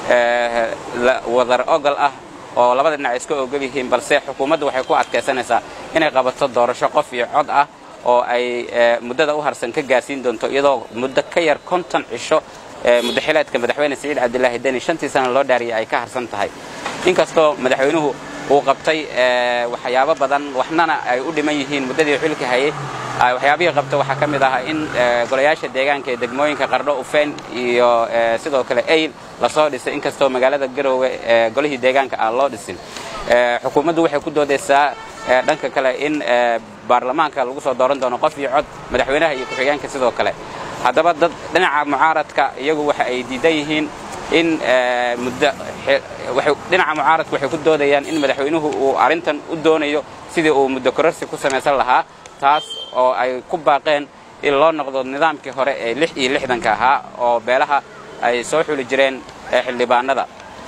wadar ogol ah oo labada dhinac iska ogol yihiin balse xukuumaddu waxay ku adkaysanaysaa inay qabato doorasho qof iyo cod ah oo ay muddada u harsan ka gaarsiin doonto iyadoo muddo ka yar konton cisho muddaxileedka madaxweyne siciid cabdilaahi deni shantii sana loo dhaariyay ay ka harsan tahay inkastoo madaxweynuhu uu qabtay waxyaabo badan waxnana ay u dhiman yihiin muddadii xilka hayay waxyaabihii qabta waxaa ka mid ah in golayaasha deegaanka ee degmooyinka qardho ufeen iyo sidoo kale ayl lasoo dhisay inkastoo magaalada garowe golihii deegaanka aan loo dhisin xukuumaddu waxay ku doodaysaa dhanka kale in baarlamaanka lagu soo dooran doono qof iyo cod madaxweynaha iyo ku-xigeenka sidoo kale haddaba dad dhinaca mucaaradka iyagu waxa ay diidan yihiin in muddo waxay dhinaca mucaaradku waxay ku doodayaan in madaxweynuhu uu arrintan u doonayo sidii uu muddo kororsi ku samaysan lahaa taas oo ay ku baaqeen in loo noqdo nidaamkii hore ee lix iyo lixdanka ahaa oo beelaha ay soo xuli jireen xildhibaanada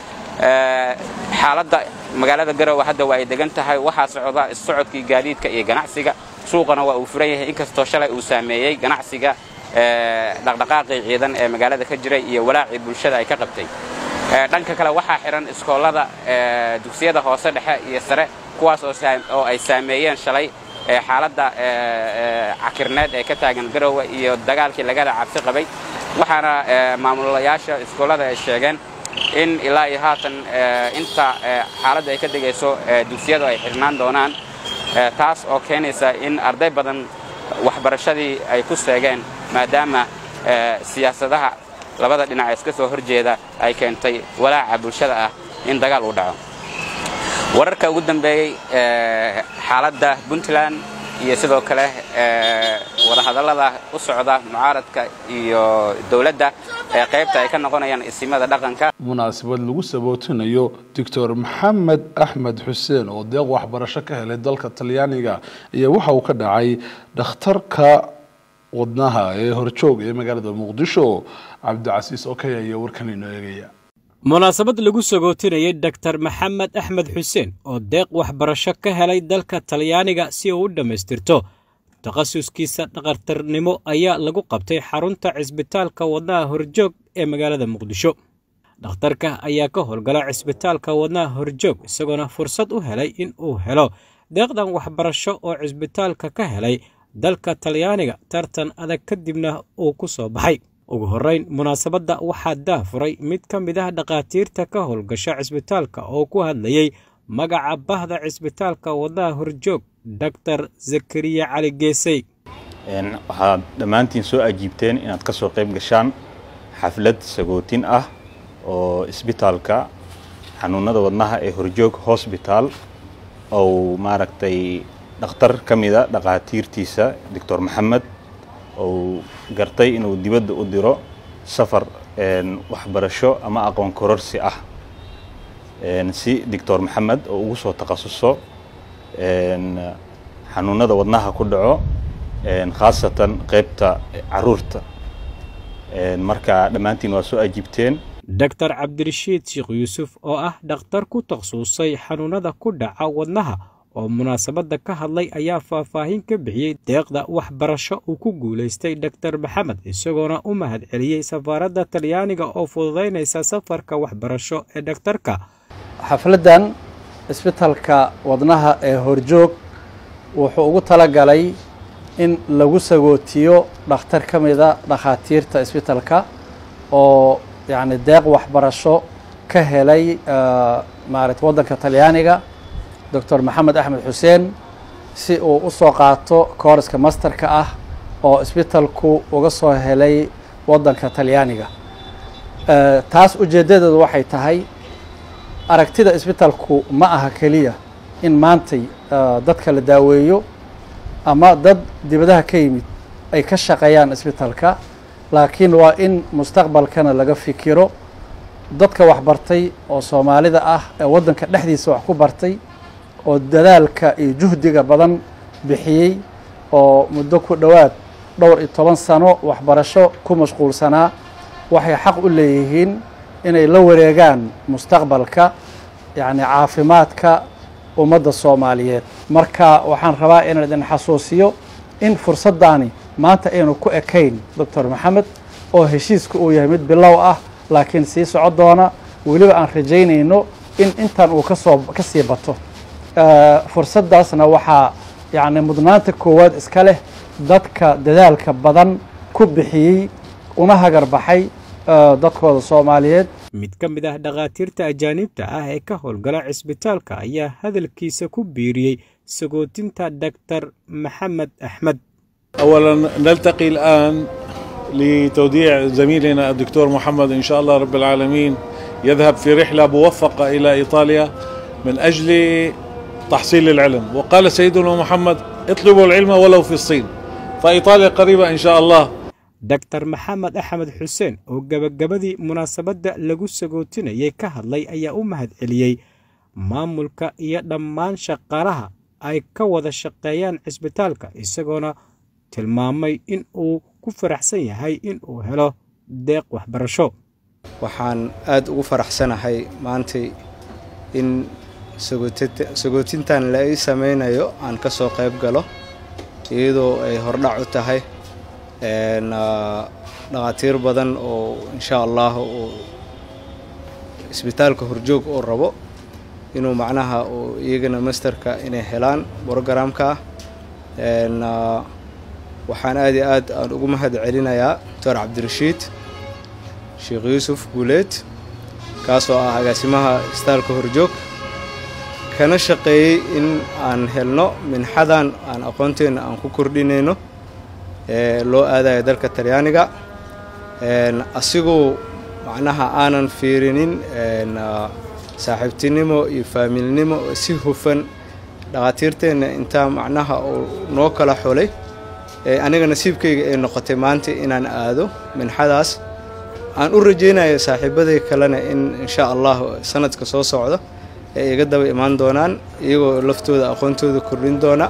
xaaladda magaalada garowe hadda waa ay degan tahay waxaa socda issocodkii gaadiidka iyo ganacsiga suuqana waa uu furan yahay inkastoo shalay uu saameeyey ganacsiga dhaqdhaqaaqii ciidan ee magaalada ka jiray iyo walaacii bulshada ay ka qabtay dhanka kale waxaa xihan iskoolada dugsiyada hoose dhexe iyo sare kuwaas oo ay saameeyeen shalay xaaladda cakirneed ee ka taagan garowe iyo dagaalkii lagada cabsi qabay waxaana maamulayaasha iskoolada ay sheegeen in ilaa iyo haatan inta xaaladda ay ka degayso dugsiyadu ay xidhnaan doonaan taas oo keenaysa in arday badan waxbarashadii ay ku seegeen maadaama siyaasadaha labada dhinac iska soo horjeeda ay keentay walaaca bulshada ah in dagaal uu dhaco wararka ugu dambeeyey xaaladda puntland iyo sidoo kale wadahadallada u socda mucaaradka iyo dowladda ee qaybta ay ka noqonayaan isimada dhaqanka munaasabad lagu sabootinayo doctor maxamed axmed xuseen oo deeq waxbarasho ka helay dalka talyaaniga iyo waxa uu ka dhacay dhakhtarka wadnaha ee horjoog ee magaalada muqdisho cabdicasiis okey ayaa warkan inoo eegaya munaasabad lagu sagootinayay doktor maxamed axmed xuseen oo deeq waxbarasho ka helay dalka talyaaniga si uu u dhammaystirto takhasuskiisa dhakhtarnimo ayaa lagu qabtay xarunta cisbitaalka wadnaha horjoog ee magaalada muqdisho dhakhtarka ayaa ka howlgala cisbitaalka wadnaha horjoog isagoona fursad u helay in uu helo deeqdan waxbarasho oo cisbitaalka ka helay dalka talyaaniga tartan adag kadibna uu ku soo baxay ugu horrayn munaasabadda waxaa daafuray mid ka mid ah dhakhaatiirta ka howlgasha cisbitaalka oo ku hadlayey magaca bahda cisbitaalka wadnaha horjoog doctor zakariya cali geesey waxaad dhammaantiin soo ajiibteen inaad ka soo qayb gashaan xaflad sagootin ah oo isbitaalka xanuunada wadnaha ee horjoog hosbitaal ou maaragtay dhakhtar ka mida dhakhaatiirtiisa doctor maxamed ou gartay inuu dibadda u diro safar waxbarasho ama aqoon kororsi ah si doctor maxamed oo ugu soo takhasuso xanuunada wadnaha ku dhaco khaasatan qaybta caruurta marka dhammaantiin waa soo ajiibteen doctor cabdirashiid sheekh yuusuf oo ah dhakhtar ku takhasusay xanuunada ku dhaca wadnaha oo munaasabadda ka hadlay ayaa faahfaahin ka bixiyey deeqda waxbarasho uu ku guulaystay doctor maxamed isagoona u mahad celiyey safaaradda talyaaniga oo fududaynaysa safarka waxbarasho ee dhakhtarka xafladdan isbitaalka wadnaha ee horjoog wuxuu ugu talagalay in lagu sagootiyo dhakhtar ka mida dhakhaatiirta isbitaalka oo yacni deeq waxbarasho ka helay maarata waddanka talyaaniga doctor maxamed axmed xuseen si uu u soo qaato kooriska masterka ah oo isbitaalku uga soo helay waddanka talyaaniga taas ujeeddadeedu waxay tahay aragtida isbitaalku ma aha keliya in maantay dadka la daaweeyo ama dad dibadaha ka yimid ay ka shaqeeyaan isbitaalka laakiin waa in mustaqbalkana laga fikiro dadka waxbartay oo soomaalida ah ee waddanka dhexdiisa wax ku bartay oo dadaalka iyo juhdiga badan bixiyey oo muddo ku dhowaad dhowr iyo toban sano waxbarasho ku mashquulsanaa waxay xaq u leeyihiin inay la wareegaan mustaqbalka yacni caafimaadka ummadda soomaaliyeed marka waxaan rabaa inaan idin xasuusiyo in fursaddaani maanta aynu ku ekayn doctor maxamed oo heshiiska uu yahay mid bilow ah laakiin sii soco doona weliba aan rajaynayno in intan uu kasoo ka sii bato fursaddaasna waxaa yacni mudnaanta koowaad iska leh dadka dadaalka badan ku bixiyey una hagar baxay dadkooda soomaaliyeed mid ka mid ah dhakhaatiirta ajaanibta ah ee ka howlgala cisbitaalka ayaa hadalkiisa ku biiriyey sagootinta doctor maxamed axmed أولا نلتقي الآن لتوديع زميلنا الدكتور محمد إن شاء الله رب العالمين يذهب في رحلة موفقة إلى إيطاليا من أجل تحصيل العلم وقال سيدنا محمد اطلبوا العلم ولو في الصين فإيطاليا قريبة إن شاء الله doctor maxamed axmed xuseen oo gebagabadii munaasabadda lagu sagootinayay ka hadlay ayaa u mahad celiyey maamulka iyo dhammaan shaqaalaha ay ka wada shaqeeyaan cisbitaalka isagoona tilmaamay in uu ku faraxsan yahay in uu helo deeq waxbarasho waxaan aada ugu faraxsanahay maantay in sagootintan la ii sameynayo aan ka soo qayb galo iyadoo ay hordhac u tahay dhakhaatiir badan oo insha allah uu isbitaalka horjoog oo rabo inuu macnaha iyagana masterka inay helaan brogramka ah waxaan aad iyo aad aan ugu mahad celinayaa doctor cabdirashiid sheekh yuusuf guuleed kaasoo ah agaasimaha isbitaalka horjoog kana shaqeeyey in aan helno minxadan aan aqoonteenna aan ku kordhinayno loo aadayo dalka talyaaniga asigoo macnaha aanan fiirinin saaxiibtinimo iyo faamilnimo si hufan dhakhaatiirteenna intaa macnaha uu noo kala xulay aniga nasiibkayga ay noqotay maanta inaan aado minxadaas aan u rajaynayo saaxiibaday kalena in insha allah sanadka soo socdo ay iga daba imaan doonaan iyagoo laftooda aqoontooda kordhin doona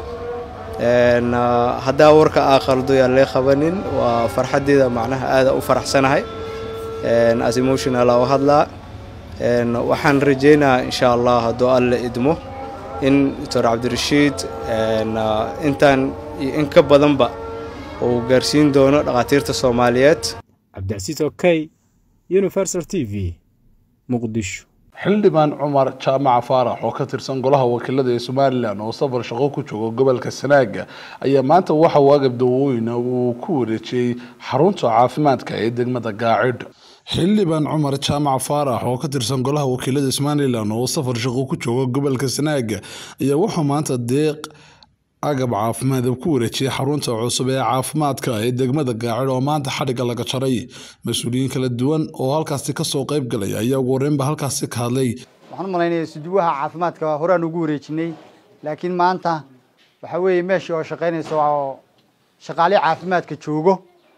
haddaa warka aa qaldo yaa lee qabanin waa farxaddeeda macnaha aada u faraxsanahay as emotional aa u hadlaa waxaan rajaynayaa insha allah hadduu alle idmo in doctor cabdirashiid intaan iyo in ka badanba uu gaarsiin doono dhakhaatiirta soomaaliyeed cabdicasiis okey universal t v muqdisho xildhibaan cumar jaamaca faarax oo ka tirsan golaha wakiilada ee somalilan oo safar shaqo ku jooga gobolka sanaaga ayaa maanta waxa uu agab dawooyina uu ku wareejiyey xarunta caafimaadka ee degmada gaacidh xildhibaan cumar jaamac faarax oo ka tirsan golaha wakiilada somalilan oo safar shaqo ku jooga gobolka sanaaga ayaa wuxuu maanta deeq agab caafimaad ku wareejiyay xarunta cusub ee caafimaadka ee degmada gaacid oo maanta xadhigga laga jaray mas-uuliyiin kala duwan oo halkaasi kasoo qayb galaya ayaa ugu horeynba halkaasi ka hadlay waxaan u malaynaya suduwaha caafimaadka horaan ugu wareejinay laakiin maanta waxaa weeye meeshii oo shaqaynaysa oo shaqaale caafimaadka joogo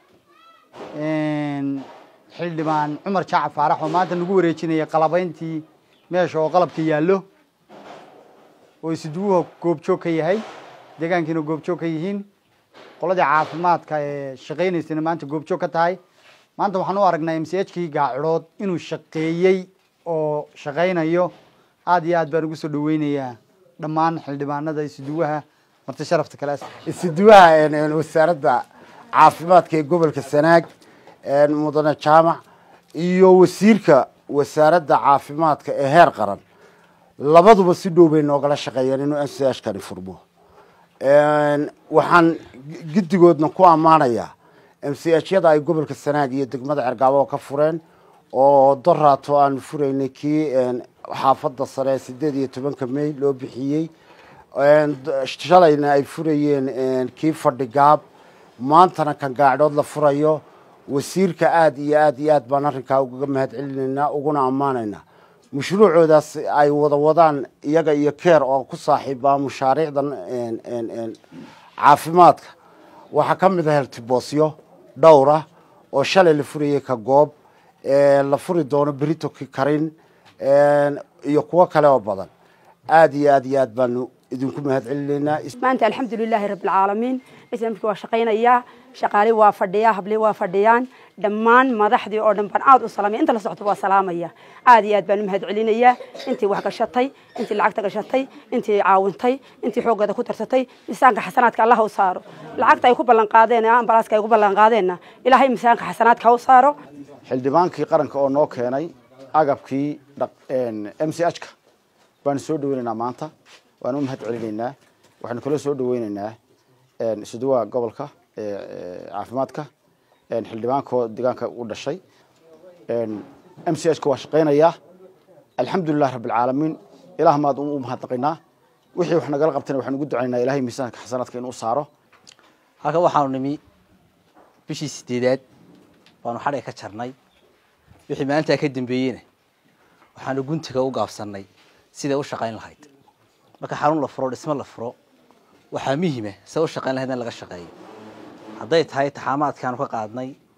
xildhibaan cumar jaacac faarax oo maanta nagu wareejinaya qalabayntii meesha oo qalabka yaallo oo suduwuha goobjoog ka yahay deegaankiina goobjoog ka yihiin qoladii caafimaadka ee shaqaynaysana maanta goobjoog ka tahay maanta waxaan u aragnaa m c h kii gaacidhood inuu shaqeeyey oo shaqaynayo aada iyo aad baan ugu soo dhaweynayaa dhammaan xildhibaanada isuduwaha marti sharafta kale isuduwaha wasaaradda caafimaadka ee gobolka sanaag mudane jaamac iyo wasiirka wasaaradda caafimaadka ee heer qaran labaduba si dhow bay noogala shaqeeyeen inuu m c h kani furmo waxaan guddigoodna ku ammaanayaa m c h yada ay gobolka sanaag iyo degmada cergaabo ka fureen oo doraato aanu furaynay kii xaafadda sare sideed iyo tobanka may loo bixiyey shalayna ay furayeen kii fadhigaab maantana kan gaacdhood la furayo wasiirka aada iyo aad iyo aad baan arrinkaa ugaga mahad celinaynaa uguna ammaanaynaa mashruucoodaas ay wada wadaan iyaga iyo keer oo ku saaxiibaa mashaariicdan caafimaadka waxaa ka mid ah heltiboosyo dhowra oo shalay la furayay ka goob la furi doono berito karin iyo kuwo kale oo badan aada iyo aad iyo aad baanu idinku mahad celinaynaa maanta alxamdulilaahi rabbilcaalamiin islamkii waa shaqaynayaa shaqaali waa fadhiyaa habli waa fadhiyaan dhammaan madaxdii oo dhan baan aad u salaamaya inta la socto waa salaamaya aad iyo aad baan u mahad celinayaa intii wax gashatay intii lacagta gashatay intii caawintay intii xooggeeda ku tarsatay miisaanka xasanaadka allah u saaro lacagta ay ku ballan qaadeen ambalaaska ay ku ballan qaadeenna ilaahay miisaanka xasanaadka ha u saaro xildhibaankii qaranka oo noo keenay agabkii m c h ka baanu soo dhaweynaynaa maanta waanu u mahad celinaynaa waxaanu kala soo dhaweynaynaa isuduwaha gobolka caafimaadka xildhibaanko deegaanka u dhashay m c h ka waa shaqaynayaa alxamdulilah rabbilcaalamiin ilaah maad u mahadnaqaynaa wixii wax nagala qabtayna waxaan ugu ducaynaa ilahay miisaanka xasanaadka inuu saaro halkan waxaanu nimi bishii sideedaad baanu xadhiga ka jarnay wixii maalintaa ka dambeeyeyna waxaanu guntiga u gaabsannay siday u shaqayn lahayd marka xarun la furo dhismo la furo waxaa muhima siday u shaqayn lahayd in laga shaqeeyo hadday tahay taxaamaadkaanu ka qaadnay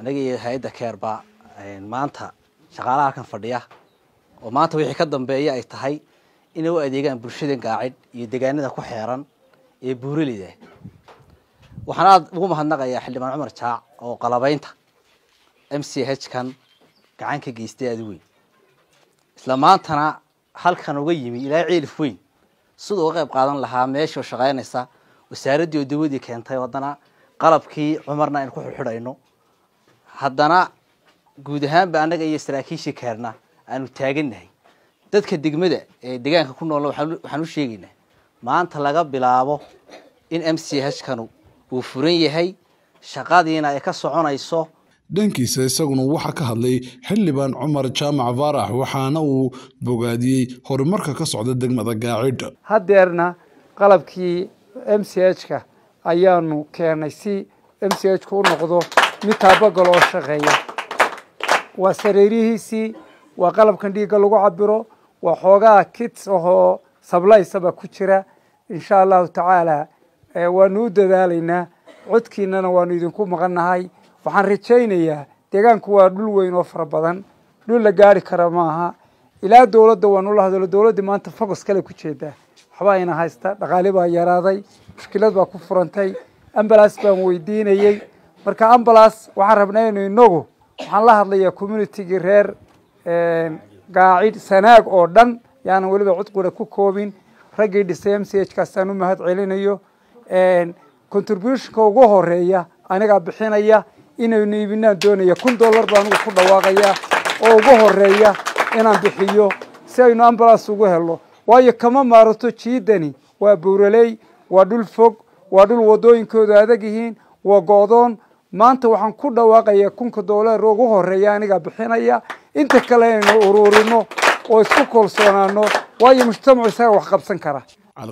anaga iyo hay-adda keerba maanta shaqaalaha halkan fadhiya oo maanta wixii ka dambeeya ay tahay inay u adeegaan bulshada gaacid iyo deegaanada ku xeeran ee buuraleyda waxaan aada ugu mahadnaqayaa xildhibaan cumar jaac oo qalabaynta m c h kan gacan ka geystay aada weyn isla maantana halkan uga yimi ilaa ciilif weyn siduu uga qayb qaadan lahaa meeshao shaqaynaysa wasaaraddii oo dawadii keentay haddana qalabkii cumarna aynu ku xidhxidhayno haddana guud ahaanba annaga iyo saraakiishii keerna aanu taagannahay dadka degmada ee deegaanka ku noolna waxaan u sheegaynaa maanta laga bilaabo in m c h kanu uu furan yahay shaqadiina ay ka soconayso dhankiisa isaguna waxaa ka hadlay xildhibaan cumar jaamac faarax waxaana uu bogaadiyey horumarka ka socda degmada gaacid haddeerna qalabkii m c h ka ayaanu keenay si m c h ku u noqdo mid taabagal oo shaqeeya waa sareerihiisii waa qalabkan dhiigga lagu cabiro waa xoogaa kits ahoo sablaysaba ku jira insha allahu tacaala waanu u dadaalaynaa codkiinana waanu idinku maqannahay waxaan rajaynayaa deegaanku waa dhul weyn oo fara badan dhul la gaari kara maaha ilaa dowladda waanu la hadlo dowladdii maanta focus kale ku jeedaa waxbaa ina haysta dhaqaale baa yaraaday mushkilad baa ku furantay ambalas baan weydiinayey marka ambalas waxaan rabnaa inu inagu waxaan la hadlayaa communitygii reer gaacid sanaag oo dhan yaanan weliba cudqura ku koobin raggii dhisay m c h kaasaan u mahad celinayo contributionka ugu horeeya anigaa bixinaya inaynu iibinaan doonaya kun dollar baa anigu ku dhawaaqaya oo ugu horeeya inaan bixiyo si aynu ambulance ugu helo waayo kama maarato jiidani waa buuraley waa dhul fog waa dhul wadooyinkoodu adag yihiin waa go-doon maanta waxaan ku dhawaaqaya kunka dollar ugu horeeya anigaa bixinaya inta kale inaynu ururino oo isku kalsoonaano waayo mujtamacu isaga wax qabsan kara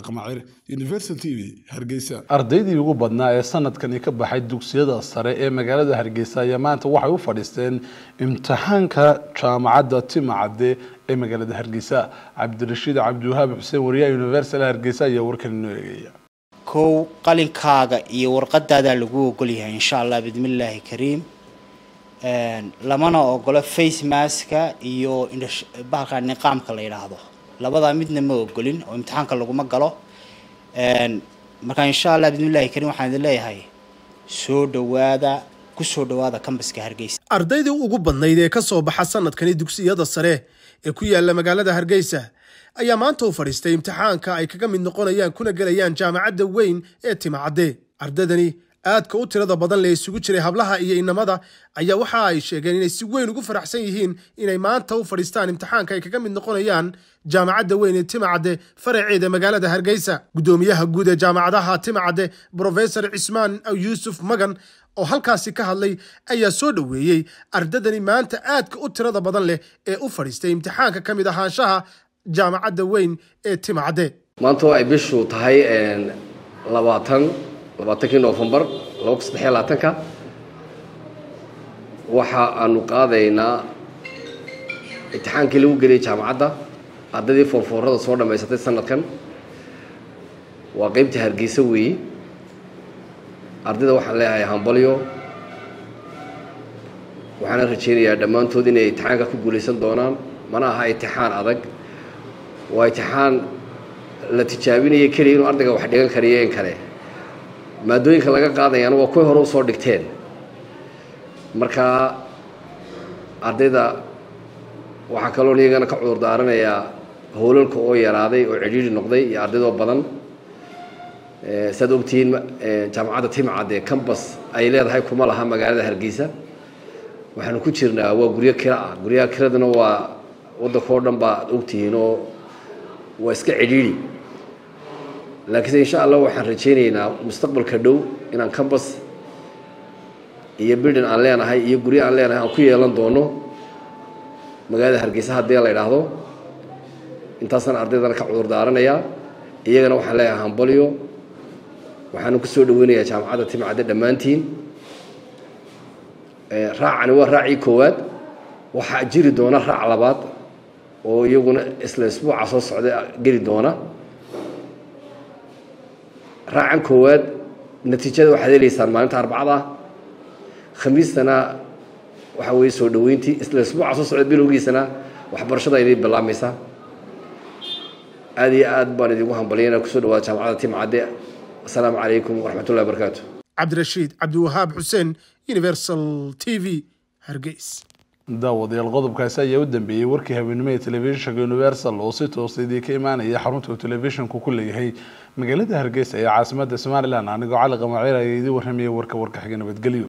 ardaydii ugu badnaa ee sanadkani ka baxay dugsiyada sare ee magaalada hargeysa ayaa maanta waxay u fadhiisteen imtixaanka jaamacadda timacadde ee magaalada hargeysa cabdirashiid cabdiwahaab xuseen wariyaha universal hargeysa ayaa warkan inoo eegaya kow qalinkaaga iyo warqadaadaa lagu ogol yahay insha allah bidmillaahi kariim lamana ogolo face maska iyo bahalka niqaamka la yidhaahdo labadaa midna ma ogolin oo imtixaanka laguma galo marka insha allah bidmillahi kariim waxaan idin leeyahay soo dhawaada ku soo dhawaada kambaska hargeysa ardaydii ugu badnayd ee ka soo baxa sanadkani dugsiyada sare ee ku yaala magaalada hargeysa ayaa maanta u fadhiistay imtixaanka ay kaga mid noqonayaan kuna gelayaan jaamacadda weyn ee timacadde ardaydani aadka u tirada badan lee isugu jiray hablaha iyo inamada ayaa waxa ay sheegeen inay si weyn ugu faraxsan yihiin inay maanta u fadhiistaan imtixaanka ay kaga mid noqonayaan jaamacadda weyn ee timacadde faraceeda magaalada hargeysa guddoomiyaha guud ee jaamacadaha timacadde brofesor cismaan yuusuf magan oo halkaasi ka hadlay ayaa soo dhoweeyey ardadani maanta aadka u tirada badan leh ee u fadhiistay imtixaanka ka mid ahaanshaha jaamacadda weyn ee timacadde maanta oo ay bishu tahay labaatan labaatankii noofembar laba kun saddex iyo labaatanka waxa aanu qaadaynaa imtixaankii lagu geliyay jaamacadda ardaydii foorfoorada soo dhammaysatay sanadkan waa qeybtii hargeysa weeyi ardayda waxaan leeyahay hambalyo waxaana rajaynayaa dhammaantood inay imtixaanka ku guulaysan doonaan mana aha imtixaan adag waa imtixaan la tijaabinaya keliya inuu ardayga wax dhigan kariyo in kale maadooyinka laga qaadayaana waa kuwii hore usoo dhigteen marka ardayda waxaa kaloo iyagana ka cudur daaranayaa howlalka oo yaraaday oo cidhiidhi noqday iyo ardaydoo badan saad ogtihiin jaamacadda timcad ee cambas ay leedahay kuma laha magaalada hargeysa waxaanu ku jirnaa waa guryo kira ah guryaha kiradana waa waddanka oo dhan baad ogtihiin oo waa iska cidhiidhi laakiinse insha allah waxaan rajaynaynaa mustaqbalka dhow inaan cambas iyo bildin aan leenahay iyo guryo aan leenahay aan ku yeelan doono magaalada hargeysa haddii la idhaahdo intaasaan ardaydana ka cudur daaranayaa iyagana waxaan leeyahay hambalyo waxaana ku soo dhaweynayaa jaamacadda timcadde dhammaantiin raacani waa raacii koowaad waxaa jiri doona raac labaad oo iyaguna isla isbuuca soo socda geli doona raacan koowaad natiijada waxaad heleysaan maalinta arbacada khamiistana waxa weeye soo dhoweyntii isla isbuuca soo socda bilowgiisana waxbarashada idin bilaamaysaa aad iyo aad baan idinku hambaliyana kusoo dhawaada jaamacadda timcadde asalaamu calaykum waraxmatullahi wabarakaatu cabdirashiid cabdiwahaab xuseen universal t v hargeys daawadayaal qodobkaasi ayaa u dambeeyey warkii habeenimo ee telefishinka universal oo si toosa idii ka imaanaya xarunta uu telefishinku ku leeyahay magaalada hargeysa ee caasimada somalilan anigoo cali qamaciir ayaa idii warramayay warka warka xiga nabadgelyo